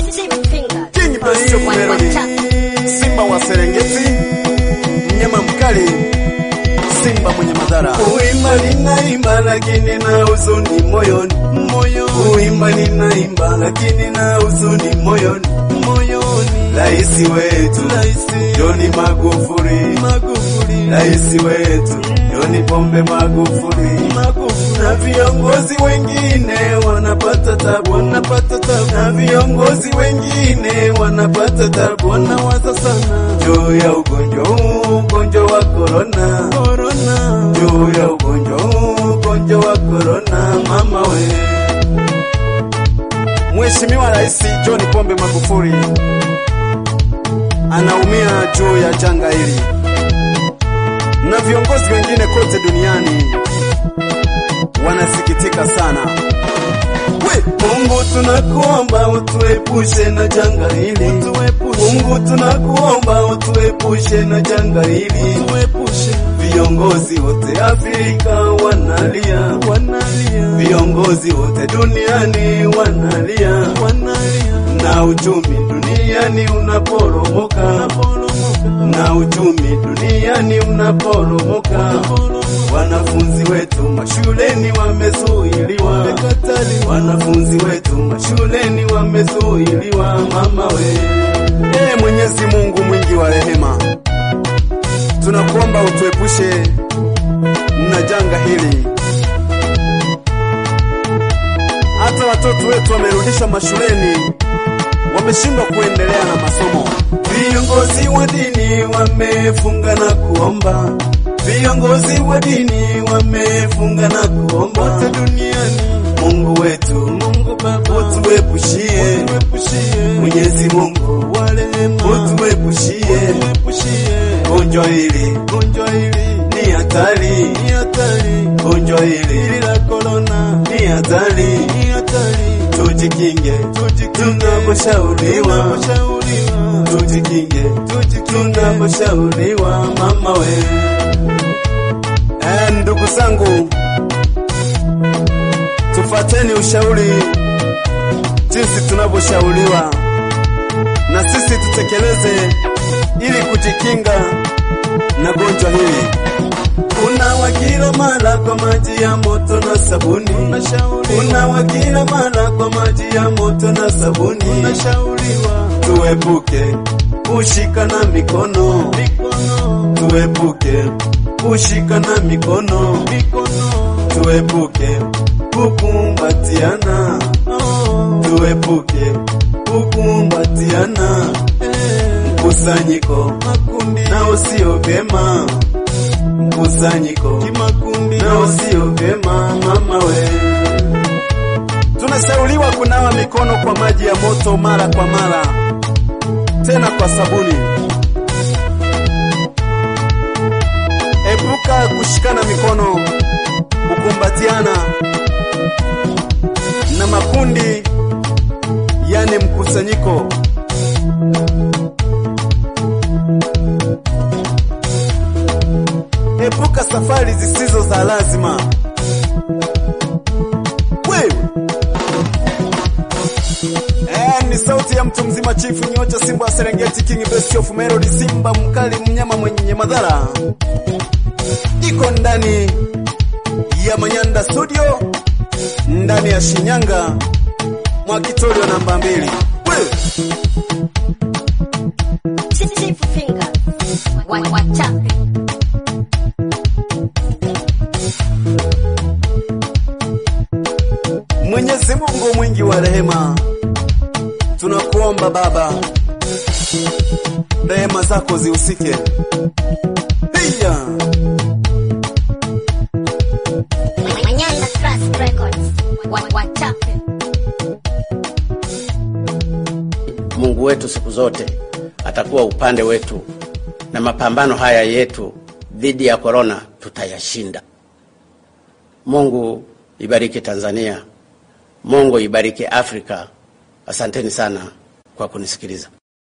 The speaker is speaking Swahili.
King Best of Melody, Simba wa Serengeti, mnyama mkali, Simba mwenye madhara. Kuimba ninaimba lakini na huzuni moyoni, moyoni. Kuimba ninaimba lakini na huzuni moyoni, moyoni. Raisi wetu John Magufuli, Magufuli. Raisi wetu John Pombe Magufuli, Magufuli. Na viongozi wengine wanapata tabu, wanapata tabu. Na viongozi wengine wanapata tabu, wanawaza sana juu ya ugonjwa huu, ugonjwa wa corona, corona. Juu ya ugonjwa huu, ugonjwa wa corona, mama we. Mheshimiwa Rais John Pombe Magufuli anaumia juu ya janga hili na viongozi wengine kote duniani wanasikitika sana. We, Mungu tunakuomba utuepushe na janga hili. Mungu tunakuomba utuepushe na janga hili. Viongozi wote Afrika wanalia, wanalia. Viongozi wote duniani wanalia, wanalia. Na uchumi duniani unaporomoka, na uchumi duniani unaporomoka. Wanafunzi wetu mashuleni wamezuiliwa, wanafunzi wetu mashuleni wamezuiliwa, mama we. Ee Mwenyezi Mungu mwingi wa rehema, tunakuomba utuepushe na janga hili. Hata watoto wetu wamerudishwa mashuleni, wameshindwa kuendelea na masomo. Viongozi wa dini wamefunga na kuomba, viongozi wa dini wamefunga na kuomba wote duniani. Mungu wetu, Mungu Baba, utuepushie, Mwenyezi Mungu wa rehema, utuepushie gonjwa hili, gonjwa hili ni hatari, ni hatari, gonjwa hili la corona ni hatari, ni hatari. Tujikinge, tunaposhauriwa, tujikinge, tunaposhauriwa, mama we. Eh, ndugu zangu, tufateni ushauri jinsi tunavyoshauriwa, na sisi tutekeleze ili kujikinga na gonjwa hili. Unawa kila mara kwa maji ya moto na sabuni. Unawa kila mara kwa maji ya moto na sabuni. Unashauriwa tuepuke kushikana mikono, tuepuke kushikana mikono, tuepuke kukumbatiana, tuepuke kukumbatiana, mkusanyiko na usio vyema mkusanyiko kimakundi na usio vyema, mama we. Tunashauriwa kunawa mikono kwa maji ya moto mara kwa mara, tena kwa sabuni. Epuka kushikana mikono, kukumbatiana na makundi, yani mkusanyiko. Epuka safari zisizo za lazima. Wewe Eh, ni sauti ya mtu mzima chifu nyocha simba wa Serengeti King Best of Melody simba mkali mnyama mwenye madhara iko ndani ya Manyanda studio ndani ya Shinyanga Mwakitorio namba mbili. Wewe Mwenyezi Mungu mwingi wa rehema, tunakuomba Baba, rehema zako zihusike. Hiya Manyanda Trust Records. Wachape. Mungu wetu siku zote atakuwa upande wetu, na mapambano haya yetu dhidi ya korona tutayashinda. Mungu ibariki Tanzania, Mungu ibariki Afrika. Asanteni sana kwa kunisikiliza.